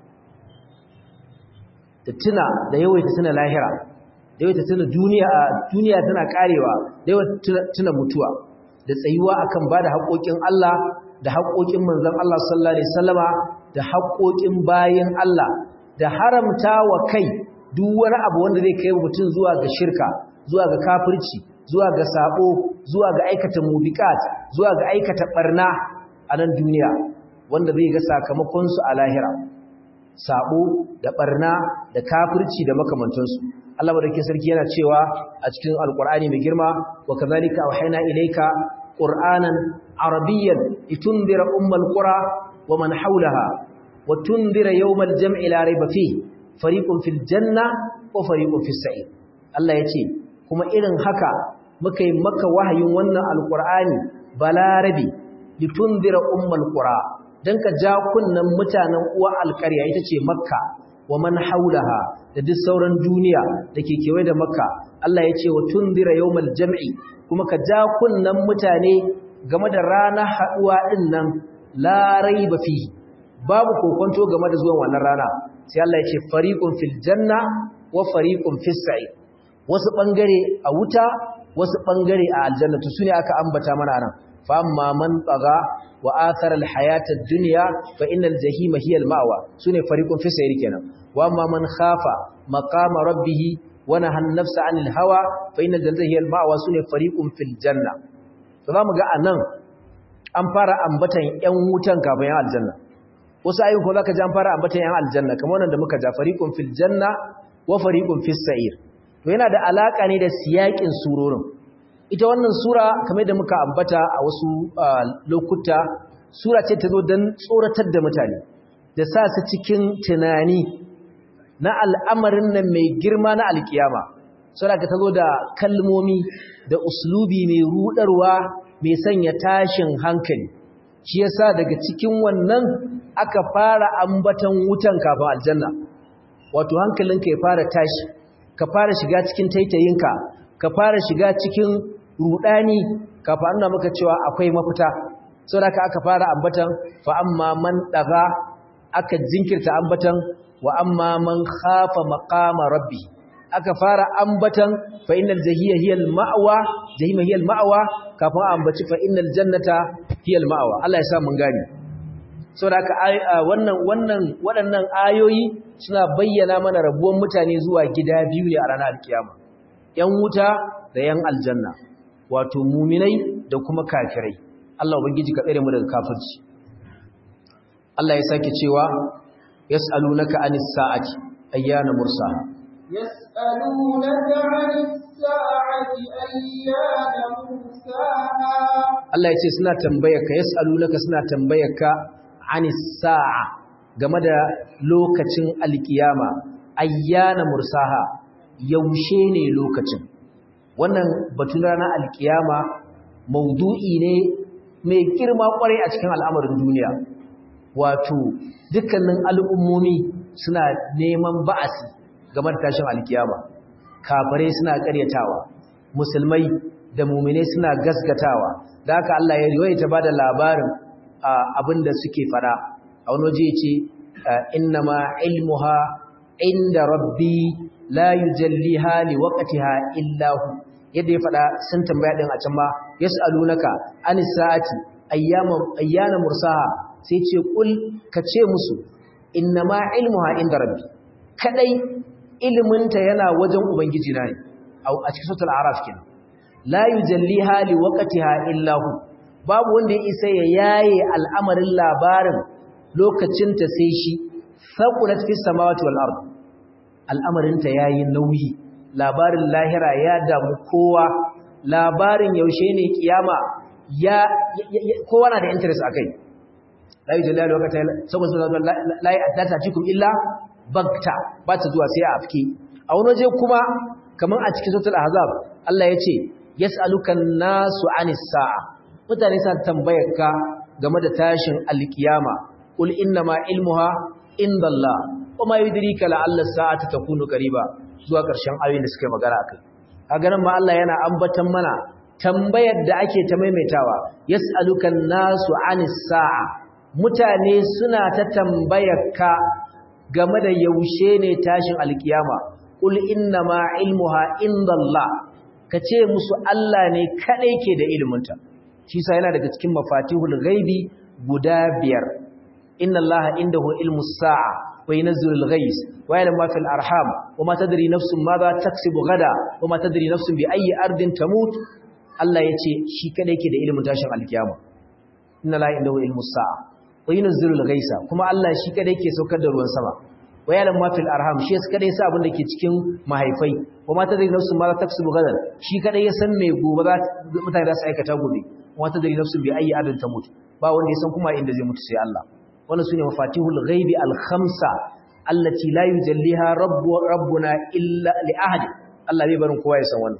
da tuna da yawaita tuna lahira da yawaita tuna duniya duniya tana karewa da yawaita tuna mutuwa da tsayuwa akan bada haƙoƙin Allah da haƙoƙin manzon Allah sallallahu alaihi wasallama da haƙoƙin bayin Allah da haramta wa kai duk wani abu wanda zai kai mutum zuwa ga shirka zuwa ga kafirci zuwa ga sabo zuwa ga aikata mubiqat zuwa ga aikata barna a nan duniya wanda zai ga sakamakon su a lahira sabo da barna da kafirci da makamantansu Allah madaukakin sarki yana cewa a cikin alqur'ani mai girma wa kadhalika awhayna ilayka qur'anan arabiyyan litundira ummal qura wa man hawlaha wa tundira yawmal jam'i la rayba fihi fariqun fil janna wa fariqun fis sa'ir Allah yace kuma irin haka muka yi maka wahayin wannan alqur'ani balarabi litundira ummul qura dan ka ja kunnan mutanen uwa alƙarya ita ce makka wa man haulaha da duk sauran duniya dake kewaye da makka Allah ya ce wa tundira yawmal jam'i kuma ka ja kunnan mutane game da ranar haduwa din nan la raiba fihi babu kokonto game da zuwan wannan rana sai Allah ya ce fariqun fil janna wa fariqun fis sa'id wasu bangare a wuta wasu bangare a aljanna to sune aka ambata mana nan fa amma man taga wa athara al hayata ad dunya fa innal jahima hiya al ma'wa sune fariqun fis sa'id kenan wa amma man khafa maqama rabbih wa nahan nafsa anil hawa fa innal jannata hiya al ma'wa sune fariqun fil janna to zamu ga anan an fara ambatan yan wutan kafin yan aljanna wasu ayyukan ko zaka ji an fara ambatan yan aljanna kamar wannan da muka ja fariqun fil janna wa fariqun fis sa'ir to yana da alaka ne da siyakin surorin ita wannan sura kamar da muka ambata a wasu lokuta sura ce ta zo don tsoratar da mutane da sa su cikin tunani na al'amarin nan mai girma na alkiyama sura ka ta zo da kalmomi da uslubi mai rudarwa mai sanya tashin hankali shi yasa daga cikin wannan aka fara ambatan wutan kafin aljanna wato hankalinka ya fara tashi ka fara shiga cikin taitayinka ka fara shiga cikin rudani kafa an maka cewa akwai mafita saboda aka fara ambatan fa amma man daga aka jinkirta ambatan wa amma man khafa maqama rabbi aka fara ambatan fa innal jahiya hiyal ma'wa jahima hiyal ma'wa kafin ambaci fa innal jannata hiyal ma'wa Allah ya sa mun gani saboda wannan wannan waɗannan ayoyi suna bayyana mana rabuwan mutane zuwa gida biyu ne a ranar alkiyama yan wuta da yan aljanna wato muminai da kuma kafirai Allah ubangiji ka tsare mu daga kafirci Allah ya sake cewa yas'alunaka anis sa'ati ayyana mursaha yas'alunaka anis sa'ati ayyana mursaha Allah ya ce suna tambayarka yas'alunaka suna tambayarka anis sa'a game da lokacin alkiyama ayyana mursaha yaushe ne lokacin wannan batun ranar alkiyama maudu'i ne mai girma kwarai a cikin al'amarin duniya wato dukkanin al'ummomi suna neman ba'asi game da tashin alkiyama kafare suna karyatawa musulmai da mumine suna gasgatawa da haka Allah ya riwaye ta bada labarin abin da suke fada a wani waje ce innama ilmuha inda rabbi la yujalliha liwaqtiha illa hu yadda ya faɗa sun tambaya ɗin a can ma yas'alunaka anis sa'ati ayyama ayyana mursaha sai ce kul ka ce musu innama ilmuha inda rabbi kadai iliminta yana wajen ubangiji na ne a cikin suratul araf kenan la yujalliha liwaqtiha illa hu babu wanda ya isa ya yaye al'amarin labarin lokacin ta sai shi saqulat fis samawati wal ard al'amarinta yayi nauyi labarin lahira ya damu kowa labarin yaushe ne kiyama ya kowa na da interest akai la yujalla lokacin saboda la ya'tata cikum illa bagta ba ta zuwa sai a afke a wani waje kuma kaman a cikin suratul ahzab Allah yace yas'aluka an-nasu 'anis sa'a mutane sa tambayar ka game da tashin alkiyama qul inna ma ilmuha indallah wama yudrika la'alla as-sa'ata takunu qariba zuwa ƙarshen ayoyin da suka yi magana akai kaga nan ma Allah yana ambatan mana tambayar da ake ta maimaitawa yas'alukan nasu anis sa'a mutane suna ta tambayar ka game da yaushe ne tashin alkiyama qul inna ma ilmuha indallah kace musu Allah ne kadai ke da iliminta shi sa yana daga cikin mafatihul ghaibi guda biyar inna allaha indahu ilmus sa'a وينزل الغيث ويعلم ما في الأرحام وما تدري نفس ماذا تكسب غدا وما تدري نفس بأي أرض تموت الله يتي شي كده yake da ilimin tashin alkiyama inna la indahu ilmus sa'a wa yunzilu al-ghaisa kuma Allah shi kada yake saukar da ruwan sama wa ya'lam ma fil arham shi kada yasa abin da ke cikin mahaifai wa ma tadri nafsun ma za taksubu gadan shi kada ya san me gobe za mutane za su aikata gobe wa ma tadri nafsun bi ayi adin tamut ba wanda ya san kuma inda zai mutu sai Allah wannan sune mafatihul ghaibi al-khamsa allati la yujalliha rabbu rabbuna illa li ahad Allah bai barin kowa ya san wannan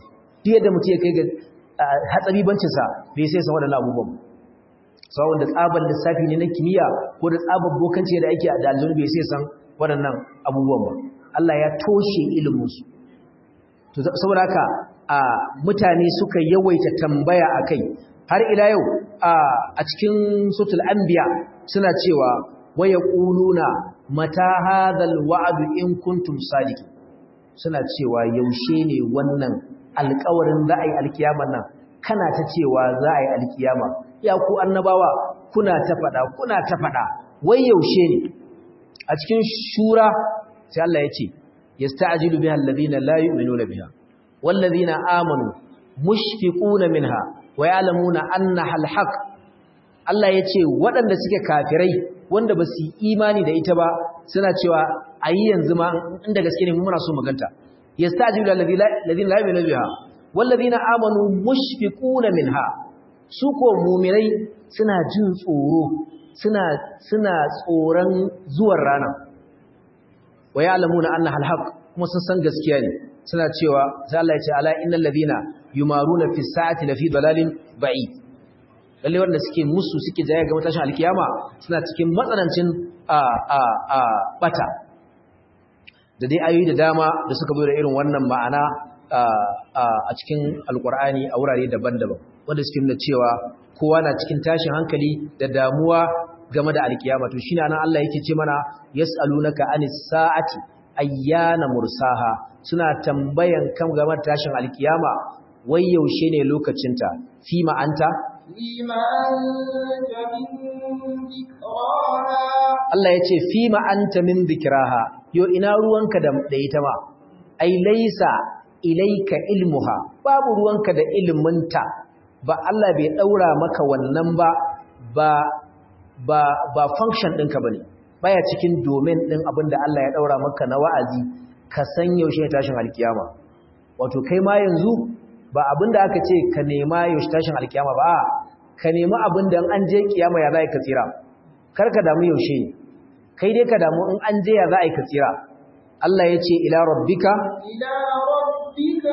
duk yadda mutum ya kai ga hatsabibancinsa bai sai san waɗannan abubuwan sau da tsabar lissafi ne na kimiyya ko da tsabar bokanci da ake da aljanu bai sai san waɗannan abubuwan ba Allah ya toshe iliminsu to saboda haka a mutane suka yawaita tambaya akai har ila yau a cikin sutul anbiya suna cewa waya quluna mata hadhal wa'du in kuntum sadiqin suna cewa yaushe ne wannan alƙawarin za a yi alkiyamar nan kana ta cewa za a yi alkiyama ya ku annabawa kuna ta faɗa kuna ta faɗa wai yaushe ne a cikin shura sai Allah ya ce yasta'jilu biha alladhina la yu'minuna biha wallazina amanu mushfiquna minha wa ya'lamuna annaha alhaq Allah ya ce waɗanda suke kafirai wanda ba su imani da ita ba suna cewa ayi yanzu ma inda gaske ne muna so maganta yastajibu alladhina la yu'minu biha walladhina amanu mushfiquna minha su ko mu'minai suna jin tsoro suna suna tsoron zuwan rana wa ya'lamuna annaha alhaq kuma sun san gaskiya ne suna cewa sai Allah ya ce ala innal ladhina yumaruna fi sa'ati lafi dalalin ba'id lalle wanda suke musu suke jaya ga matashin alkiyama suna cikin matsanancin a a a bata da dai ayoyi da dama da suka zo da irin wannan ma'ana a cikin alkur'ani a wurare daban-daban wanda suke nuna cewa kowa na cikin tashin hankali da damuwa game da alkiyama to shine nan Allah yake ce mana yas'alunaka anis sa'ati ayyana mursaha suna tambayan kan game da tashin alkiyama wai yaushe ne lokacinta fi ma'anta Allah ya ce fi ma'anta min zikiraha yo ina ruwanka da ita ma ai laisa ilaika ilmuha babu ruwanka da ilminta ba Allah bai daura maka wannan ba ba ba ba function ɗinka bane baya cikin domain ɗin abinda Allah ya daura maka na wa'azi ka san yaushe ne tashin alkiyama wato kai ma yanzu ba abinda aka ce ka nema yaushe tashin alkiyama ba ka nemi abinda an je kiyama ya za ka tsira kar ka damu yaushe ne kai dai ka damu in an je ya za ka tsira Allah ya ce ila rabbika ila rabbika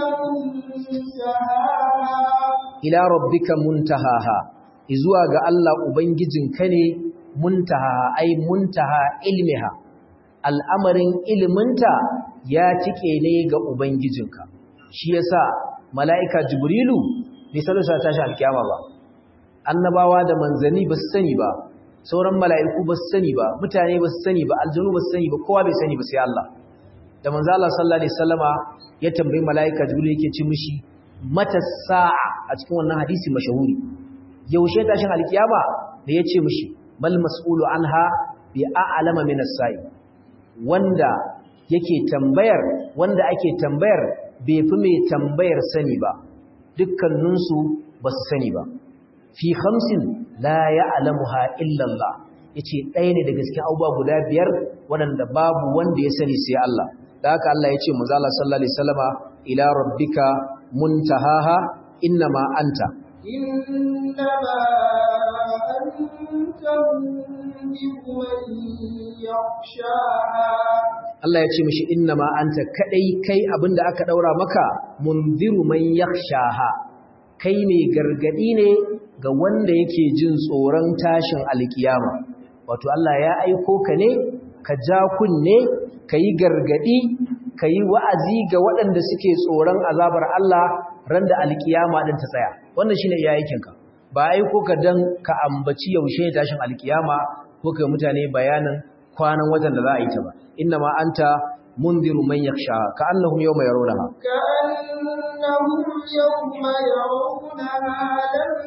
muntahaha ila rabbika muntahaha izuwa ga Allah ubangijinka ne muntaha ai muntaha ilmiha al'amarin iliminta ya tike ne ga ubangijinka shi yasa mala'ika jibrilu bai salusa tashi alkiyama ba annabawa da manzani ba su sani ba sauran mala'iku ba su sani ba mutane ba su sani ba aljanu ba su sani ba kowa bai sani ba sai Allah da manzo Allah sallallahu alaihi wasallama ya tambayi mala'ika jibril yake ci mishi mata sa'a a cikin wannan hadisi mashahuri yaushe tashin alkiyama da ya ce mishi mal mas'ulu anha bi a'lama min as-sa'i wanda yake tambayar wanda ake tambayar bai fi mai tambayar sani ba dukkaninsu ba su sani ba fi khamsin la ya'lamuha illa Allah yace ɗaya ne daga cikin abubuwa guda biyar waɗanda babu wanda ya sani sai Allah da haka Allah yace manzo Allah sallallahu alaihi wasallama ila rabbika muntahaha innama anta إنما أنت منذر من يخشاها Allah ya ce mishi innama anta kadai kai abinda aka daura maka munziru man yakhshaha kai mai gargadi ne ga wanda yake jin tsoron tashin alkiyama wato Allah ya aiko ka ne ka ja kunne kai gargadi kai wa'azi ga waɗanda suke tsoron azabar Allah ran da alkiyama din ta tsaya wannan shine iya aikinka ba aiko ka dan ka ambaci yaushe tashin alkiyama ko kai mutane bayanin kwanan watan da za a yi ta ba inna ma anta mundiru man yakhsha ka annahum yawma yarawnaha كأنهم يوم يرونها لم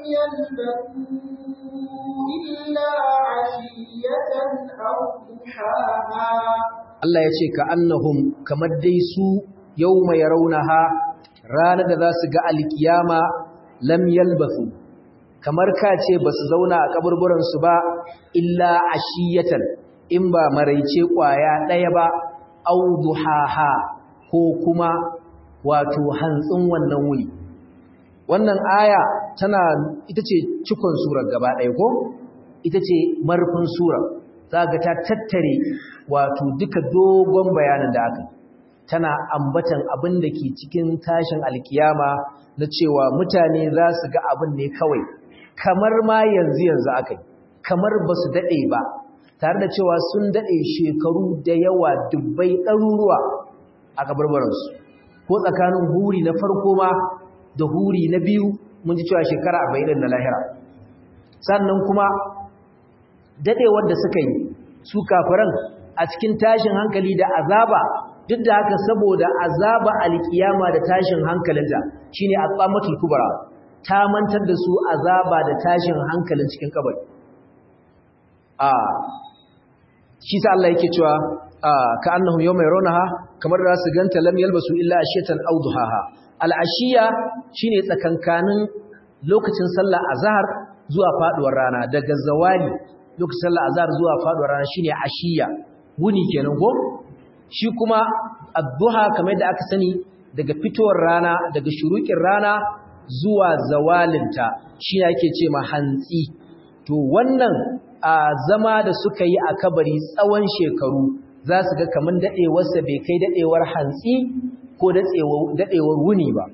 يلبثوا إلا عشية أو ضحاها Allah ya ce ka annahum kamar dai su yawma yarawnaha ranar da za su ga alkiyama lam yalbathu kamar ka ce ba su zauna a kaburburan su ba illa ashiyatan in ba maraice kwaya ɗaya ba au duhaha ko kuma wato hantsin wannan wuni wannan aya tana ita ce cikon surar gaba ɗaya ko ita ce marfin surar za ga ta tattare wato duka dogon bayanin da aka tana ambatan abin da ke cikin tashin alkiyama na cewa mutane za su ga abin ne kawai kamar ma yanzu yanzu aka yi kamar ba su daɗe ba tare da cewa sun daɗe shekaru da yawa dubbai ɗaruruwa a kabarbaransu ko tsakanin huri na farko ma da huri na biyu mun ji cewa shekara arba'in na lahira sannan kuma daɗewar da suka yi su kafiran a cikin tashin hankali da azaba duk da haka saboda azaba alkiyama da tashin hankalinta shine aqamatul kubra ta mantar da su azaba da tashin hankalin cikin kabari a shi sa Allah yake cewa ka annahum yawma yarawnaha kamar da su ganta lam yalbasu illa ashiyatan aw duhaha al-ashiya shine tsakankanin lokacin sallah azhar zuwa faduwar rana daga zawali lokacin sallah azhar zuwa faduwar rana shine ashiya wuni kenan ko shi kuma adduha kamar da aka sani daga fitowar rana daga shurukin rana zuwa zawalinta shi yake ce ma hantsi to wannan a zama da suka yi a kabari tsawon shekaru za su ga kamar daɗewarsa bai kai daɗewar hantsi ko daɗewar wuni ba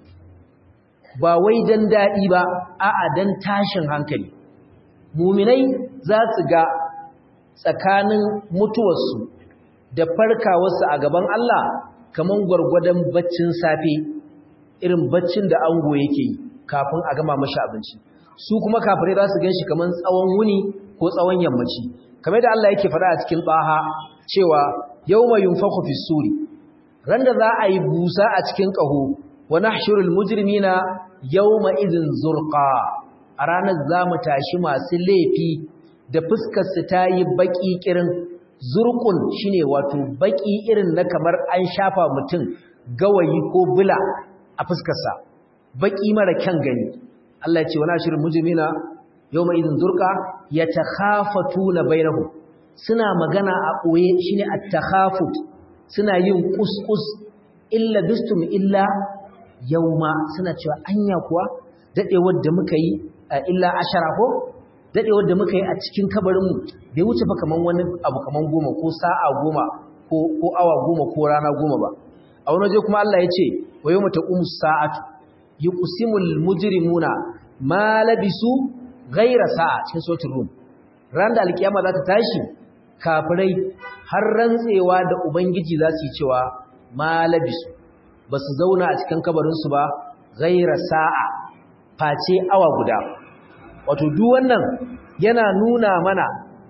ba wai don daɗi ba a'a don tashin hankali muminai za su ga tsakanin mutuwarsu da farkawarsu a gaban Allah kamar gwargwadon baccin safe irin baccin da ango yake yi kafin a gama mashi abinci su kuma kafirai za su gan shi kamar tsawon wuni ko tsawon yammaci kamar da Allah yake faɗa a cikin ɓaha cewa yau mai yunfaku fi suri ran da za a yi busa a cikin ƙaho wa nahshurul mujrimina yawma idhin zurqa a ranar za mu tashi masu laifi da fuskar su ta yi baki kirin zurqun shine wato baki irin na kamar an shafa mutum gawayi ko bula a fuskarsa baki mara kyan gani Allah ya ce wa nahshurul mujrimina yawma idhin zurqa yatakhafatuna bainahum suna magana a ɓoye shine at-takhafut suna yin kuskus illa bistum illa yauma suna cewa anya kuwa dadewar da muka yi illa ashara ko dadewar da muka yi a cikin kabarin mu bai wuce fa kaman wani abu kaman goma ko sa'a goma ko ko awa goma ko rana goma ba a wani waje kuma Allah ya ce wa yawma taqumu sa'atu yuqsimul mujrimuna ma labisu ghayra sa'a cikin suratul rum ran da alkiyama za ta tashi kafirai har rantsewa da ubangiji za su yi cewa ma labisu ba su zauna a cikin kabarinsu ba gaira sa'a face awa guda wato duk wannan yana nuna mana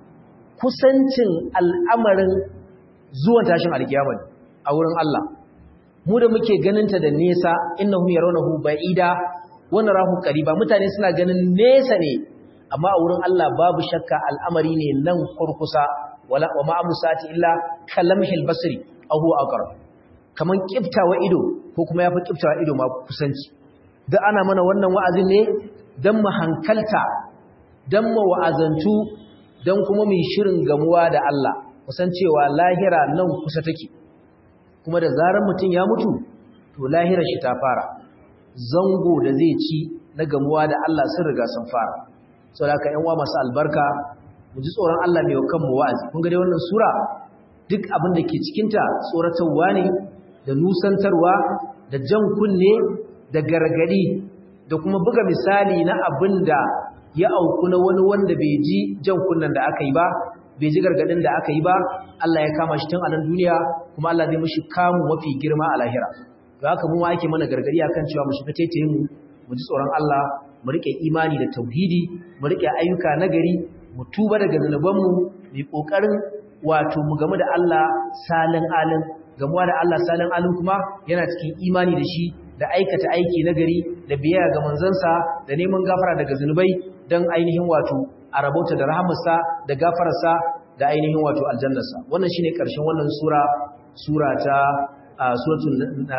kusancin al'amarin zuwan tashin alkiyama a wurin Allah mu da muke ganinta da nesa innahum yarawnahu ba'ida wa narahu qariba mutane suna ganin nesa ne amma a wurin Allah babu shakka al'amari ne nan kurkusa wala wa ma amsati illa kalamhil basri aw huwa aqrab kaman kiftawa ido ko kuma yafi kiftawa ido ma kusanci duk ana mana wannan wa'azin ne dan mu hankalta dan mu wa'azantu dan kuma mu shirin gamuwa da Allah kusancewa lahira nan kusa take kuma da zarar mutun ya mutu to lahirar shi ta fara zango da zai ci na gamuwa da Allah sun riga sun fara saboda haka ƴan uwa masu albarka mu ji tsoron Allah mai kan mu wa'azi kun ga dai wannan sura duk abin da ke cikinta tsoratarwa ne da nusantarwa da jan kunne da gargadi da kuma buga misali na abin da ya auku na wani wanda bai ji jan kunnen da aka yi ba bai ji gargadin da aka yi ba Allah ya kama shi tun a nan duniya kuma Allah zai mishi kamu mafi girma a lahira da haka mu ma ake mana gargadi akan cewa mu shiga taitayin mu mu ji tsoron Allah mu rike imani da tauhidi mu rike ayyuka nagari mu tuba daga zanubanmu mu kokarin wato mu game da Allah salin alin gamuwa da Allah salin alin kuma yana cikin imani da shi da aikata aiki nagari da biyayya ga manzansa da neman gafara daga zanubai dan ainihin wato a rabauta da rahamarsa da gafararsa da ainihin wato aljannarsa wannan shine karshen wannan sura sura ta suratul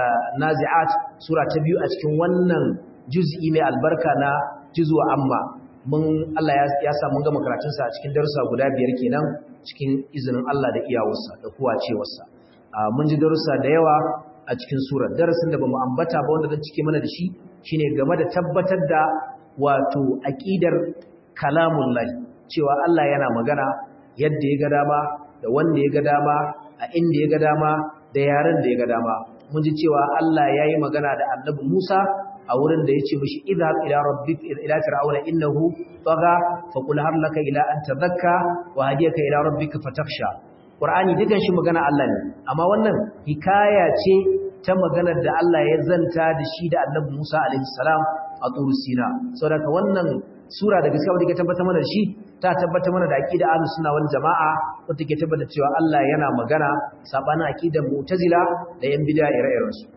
nazi'at sura ta biyu a cikin wannan juz'i mai albarka na juzwa amma mun Allah ya sa mun gama karatun sa a cikin darussa guda biyar kenan cikin izinin Allah da iyawarsa da kuwacewarsa mun ji darussa da yawa a cikin surar darasin da bamu ambata ba wanda zan cike mana da shi shine game da tabbatar da wato aqidar kalamullahi cewa Allah yana magana yadda ya ga dama da wanda ya ga dama a inda ya ga dama da yaren da ya ga dama mun ji cewa Allah ya yi magana da annabi Musa a wurin da ya ce mishi idhab ila rabbik ila fir'auna innahu tagha fa qul hal laka ila an tadhakka wa hadiyaka ila rabbika fatakhsha qur'ani dukan shi magana Allah ne amma wannan hikaya ce ta maganar da Allah ya zanta da shi da annabi Musa alaihi salam a turu sina saboda wannan sura da gaskiya wadda ke tabbatar mana da shi ta tabbatar mana da aqida ahlus sunna wal jamaa wadda ke tabbatar cewa Allah yana magana sabanin aqidar mu'tazila da yan bid'a ire-iren su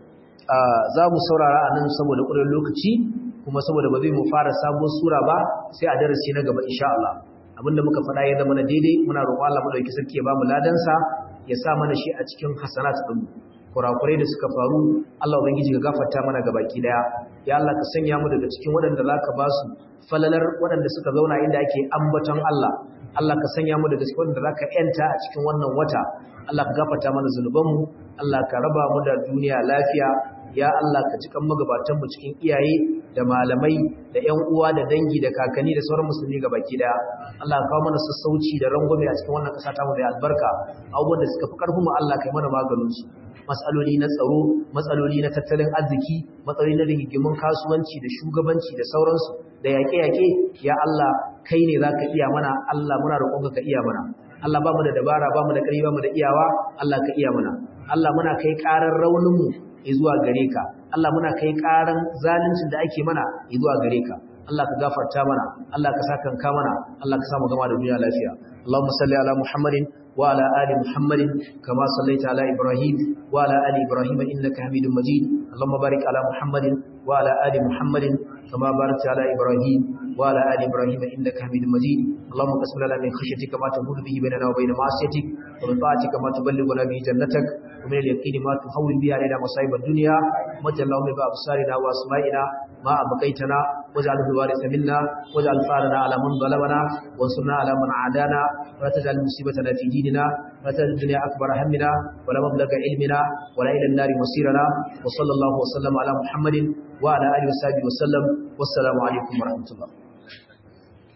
za mu saurara anan saboda ƙurin lokaci kuma saboda ba zai mu fara sabuwar sura ba sai a darasi na gaba insha Allah abinda muka faɗa ya zama na daidai muna roƙon Allah madauki sarki ya ba mu ladansa ya sa mana shi a cikin hasanat din kurakurai da suka faru Allah ubangiji ka gafarta mana gabaki daya ya Allah ka sanya mu daga cikin waɗanda zaka ba su falalar waɗanda suka zauna inda ake ambaton Allah Allah ka sanya mu daga cikin waɗanda zaka yanta a cikin wannan wata Allah ka gafarta mana zunubanmu Allah ka raba mu da duniya lafiya ya Allah ka cikan magabatan mu cikin iyaye da malamai da ƴan uwa da dangi da kakanni da sauran musulmi gabaki daya Allah ka kawo mana sassauci da rangwame a cikin wannan ƙasa ta mu da albarka abubuwan da suka fi ƙarfin mu Allah ka yi mana maganin su matsaloli na tsaro matsaloli na tattalin arziki matsaloli na rigimin kasuwanci da shugabanci da sauransu da yaƙe-yaƙe ya Allah kai ne za ka iya mana Allah muna roƙonka ka iya mana Allah ba mu da dabara ba mu da ƙarfi ba mu da iyawa Allah ka iya mana Allah muna kai ƙarar rauninmu zuwa gare ka Allah muna kai ƙaran zaluncin da ake mana zuwa gare ka Allah ka gafarta mana Allah ka sakanka mana Allah ka samu gama da duniya lafiya Allahumma salli ala Muhammadin وعلى آل محمد كما صليت على إبراهيم وعلى آل إبراهيم إنك حميد مجيد اللهم بارك على محمد وعلى آل محمد كما باركت على إبراهيم وعلى آل إبراهيم إنك حميد مجيد اللهم قسم لنا من خشيتك ما تهون به بيننا وبين معصيتك ومن طاعتك ما تبلغنا به جنتك ومن اليقين ما تهون به علينا مصائب الدنيا وجل اللهم بأبصارنا وأسمائنا ما أبقيتنا واجعله الوارث منا واجعل ثارنا على من ظلمنا وانصرنا على من عادانا ولا تجعل مصيبتنا في ديننا ولا تجعل الدنيا أكبر همنا ولا مبلغ علمنا ولا إلى النار مصيرنا وصلى الله وسلم على محمد وعلى آله وصحبه وسلم والسلام عليكم ورحمة الله